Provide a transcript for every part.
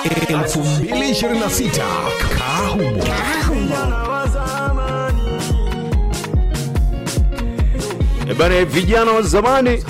2026 Kahumo. E bana, vijana wa zamani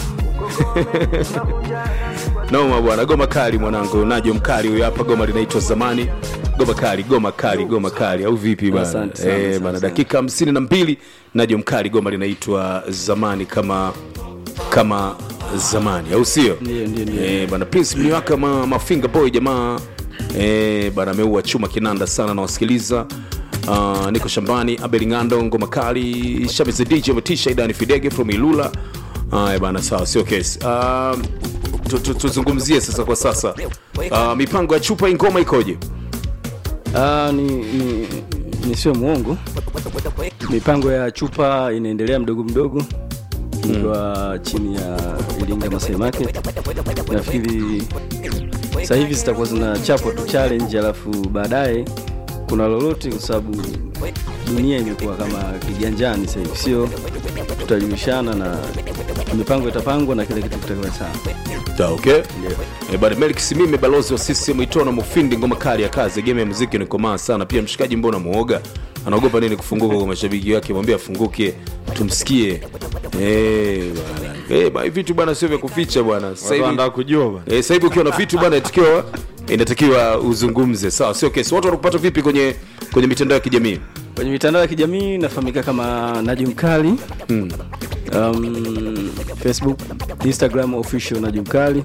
noma bwana, goma kali mwanangu, najo mkali huyo hapa, goma linaitwa zamani. Goma kali, goma kali, goma kali, au vipi bana? Asante sana, Eh, asante bana, sana. dakika hamsini na mbili, najo mkali, goma linaitwa zamani, kama kama zamani, au sio? Ndio, ndio, ndio. Eh, bana, Prince Mliwaka ma, mafinga boy jamaa eh, bana, ameua chuma kinanda sana, nawasikiliza Uh, niko shambani Abel Ngando ngoma kali Shabeze DJ Matisha Idani Fidege from Ilula Haya bana, sawa, sio kesi. Uh, tu- tu- tuzungumzie sasa kwa sasa uh, mipango ya chupa hii ngoma ikoje? Ah, ni, ni, ni sio mwongo. Mipango ya chupa inaendelea mdogo mdogo, ikiwa chini ya Iringa Masai Market. Nafikiri sasa hivi zitakuwa zinachapwa tu challenge, alafu baadaye kuna lolote, kwa sababu dunia imekuwa kama kiganjani sasa hivi, sio tutajulishana na mipango itapangwa na kila kitu kitakuwa sawa. Ta, okay. Eh, bana Melik Simime balozi wa CCM Itona Mufindi ngoma kali ya kazi game ya muziki ni komaa sana pia mshikaji mbona muoga anaogopa nini kufunguka kwa mashabiki wake mwambie afunguke tumsikie eh bana eh bana vitu bana sio vya kuficha bwana sasa hivi Wanataka kujua bwana. Eh, sasa hivi ukiwa na vitu bana inatakiwa inatakiwa uzungumze sawa sio kesi watu wanakupata vipi kwenye kwenye mitandao ya kijamii Kwenye mitandao ya kijamii nafahamika kama Najum Kali um, Facebook, Instagram official Najum Kali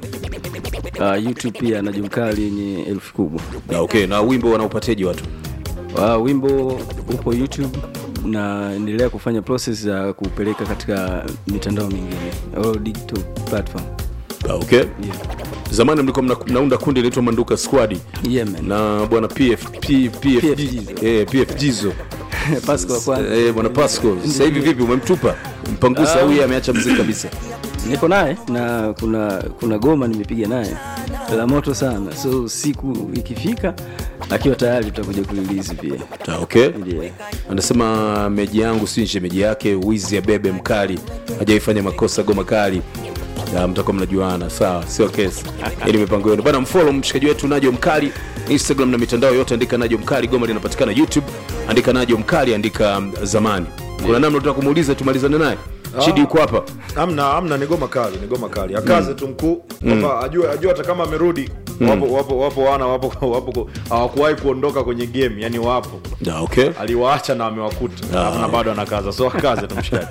uh, YouTube pia Najum Kali yenye elfu kubwa. na okay na wimbo wanaupateji watu Uh, wimbo upo YouTube na endelea kufanya process za kupeleka katika mitandao mingine au digital platform. Ah, okay zamani mlikuwa mna- mnaunda kundi linaitwa manduka squad Yeah, man. na bwana PF, P, PF, PF Jizo. eh, PF Jizo Pascal wa kwanza. eh, bwana Pasco sasa hivi vipi umemtupa mpangusa huyu ameacha mziki kabisa Niko naye na kuna kuna goma nimepiga naye la moto sana, so siku ikifika akiwa tayari tutakuja kulilizi pia. Ah, okay Yeah. anasema meji yangu si shemeji yake wizi ya bebe mkali hajaifanya makosa goma kali Ya, mtakuwa mnajuana sawa sio kesi ili mipango yenu bana mfolo mshikaji wetu najo mkali instagram na mitandao yote andika najo mkali goma linapatikana youtube andika najo mkali andika um, zamani kuna namna tutaka kumuuliza tumalizane naye chidi yuko hapa Amna, amna, ni goma kali, ni goma kali. Akaze tu mkuu kwamba ajue, ajue hata kama amerudi wapo, wapo, wapo wana wapo, wapo hawakuwahi kuondoka kwenye game, yani wapo Ya, okay aliwaacha na amewakuta Ah. na bado anakaza, so akaze tu mshikaji.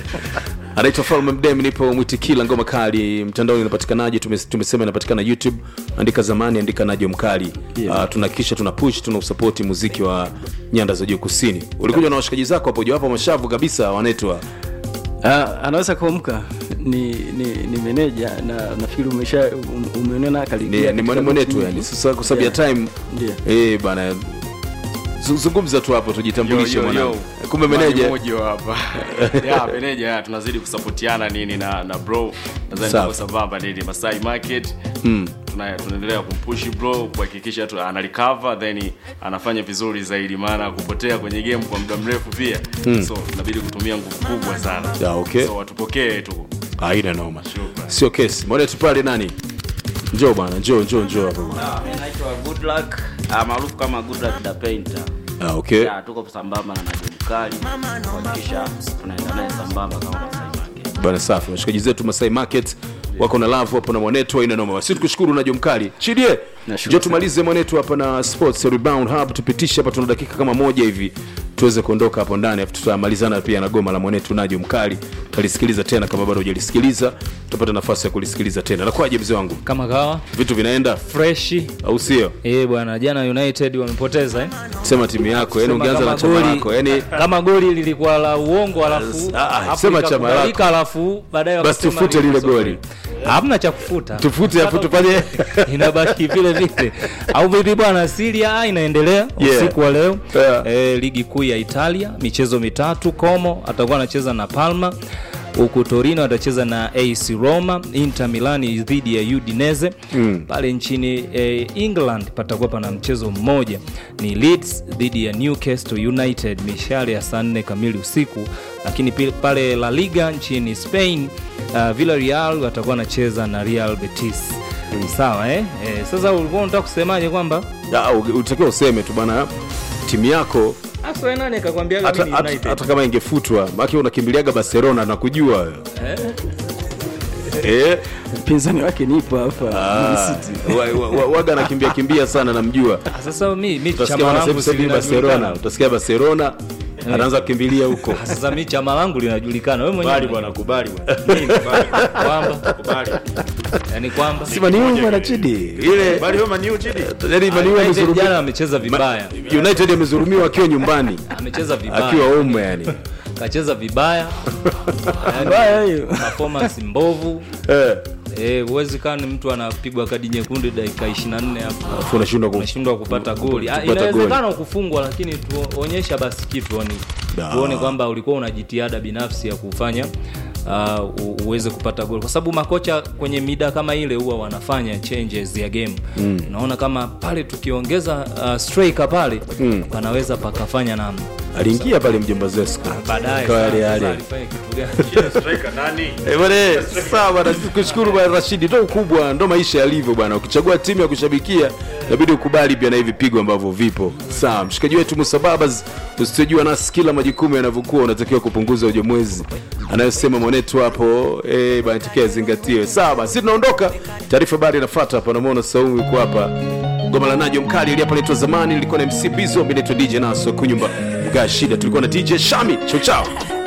anaitwa falme mdem nipo mwitikila ngoma kali mtandaoni inapatikanaje Tume- tumesema inapatikana youtube andika zamani andika najo mkali Yeah. uh, tunakisha tuna push tuna usapoti muziki wa nyanda za juu kusini ulikuja na washikaji zako hapo jawapo mashavu kabisa wanetwa Ah, anaweza kuamka ni, ni, ni meneja na nafikiri umesha um- umeona ni, karibia ni katika mwane mwenetu mechi yani nyingi. sasa kwa sababu ya Yeah. time Ndio. eh bana zu- zungumza tu hapo tujitambulishe Yo, yo, yo. mwanangu kumbe Mani meneja moja hapa ya meneja ya, tunazidi kusapotiana nini na na bro nadhani Sawa. tuko sambamba nini Masai Market Tuna- tunaendelea kumpush bro kuhakikisha tu ana recover then anafanya vizuri zaidi maana kupotea kwenye game kwa muda mrefu pia so tunabidi kutumia nguvu kubwa sana Ya, okay. so watupokee tu aina noma Shukrani. sio kesi mwanetu pale nani njoo bwana njoo njoo njoo hapo bwana Mimi naitwa Good Luck ah, maarufu kama Good Luck the Painter. ah, okay Ya, tuko sambamba na Najum Kali kuhakikisha tunaenda naye sambamba kama Masai Market. bana safi washikaji zetu masai market wako na love hapo na mwanetu aina noma si tukushukuru najo mkali chidie Nashukuru njo tumalize mwanetu hapa na sports rebound hub tupitishe hapa tuna dakika kama moja hivi tuweze kuondoka hapo ndani afu tutamalizana pia na goma la mwanetu najo mkali utalisikiliza tena kama bado hujalisikiliza utapata nafasi ya kulisikiliza tena nakwaje mzee wangu kama kawa vitu vinaenda freshi au sio eh bwana jana united wamepoteza eh? sema timu yako yani Sema ungeanza na kama chama goli- lako yani kama goli lilikuwa la uongo alafu Ah, ah, hapo sema chama likakubalika, lako. alafu baadaye Basi wakasema tufute lile lilikuwa goli. sifuri. hamna cha kufuta tufute afu tufanye inabaki vile vile au vipi bwana Serie A inaendelea Yeah. usiku wa leo Yeah. eh, ligi kuu ya Italia michezo mitatu Como atakuwa anacheza na Palma huku Torino atacheza na AC Roma, Inter Milan dhidi ya Udinese mm. pale nchini eh, England patakuwa pana mchezo mmoja ni Leeds dhidi ya Newcastle United mishale ya saa nne kamili usiku, lakini pi- pale La Liga nchini Spain uh, Villarreal watakuwa wanacheza na Real Betis sawa eh? Eh, sasa ulikuwa unataka kusemaje kwamba Ah, u- utakiwa useme tu bwana timu yako Asa wewe nani akakwambia hata, mimi hata, United? hata kama ingefutwa maki unakimbiliaga barcelona na kujua wewe. eh, mpinzani wake nipo hapa Man ah, City. wa- wa- wa- waga anakimbia kimbia sana namjua Ah, Sasa mi mi utasikia chama bwana langu sasa si hivi barcelona linajulikana. utasikia barcelona anaanza kukimbilia huko Ah, Sasa mi chama langu linajulikana. Wewe mwenyewe kubali bwana kubali bwana Nini? kwamba kubali yani kwamba si maniu bwana chidi ile kubali wewe maniu chidi yani maniu United amezurumiwa jana amecheza vibaya. united amezurumiwa akiwa nyumbani Amecheza akiwa vibaya. ume yani Kacheza vibaya. Mbaya Yani, hiyo performance mbovu. eh Eh, huwezi kaa ni mtu anapigwa kadi nyekundu dakika 24 hapo. afu unashindwa ku unashindwa kupata goli. Ah, kupata Inawezekana kufungwa, lakini tuonyesha basi kitu yani, Da. tuone kwamba ulikuwa una jitihada binafsi ya kufanya uh, u- uweze kupata goli, kwa sababu makocha kwenye mida kama ile huwa wanafanya changes ya game mm. Naona kama pale tukiongeza uh, striker pale mm. panaweza pakafanya namna aliingia pale mjomba Zesco baadaye Kwa sasa- yale yale. sasa alifanya kitu gani? striker nani Eh, bwana sawa bwana kushukuru bwana Rashidi ndo ukubwa ndo maisha yalivyo bwana ukichagua timu ya kushabikia inabidi ukubali pia na hivi pigo ambavyo vipo sawa mshikaji wetu Musababas usitojua nasi kila majukumu yanavyokuwa unatakiwa kupunguza ujamwezi anayosema mwanetu hapo eh bwana tukia zingatiwe sawa basi tunaondoka taarifa habari inafuata hapa namuona Saumu yuko hapa goma la najo mkali ili hapa naitwa zamani nilikuwa na MC Bizo mimi naitwa DJ Naso kunyumba mga shida tulikuwa na DJ Shami chao chao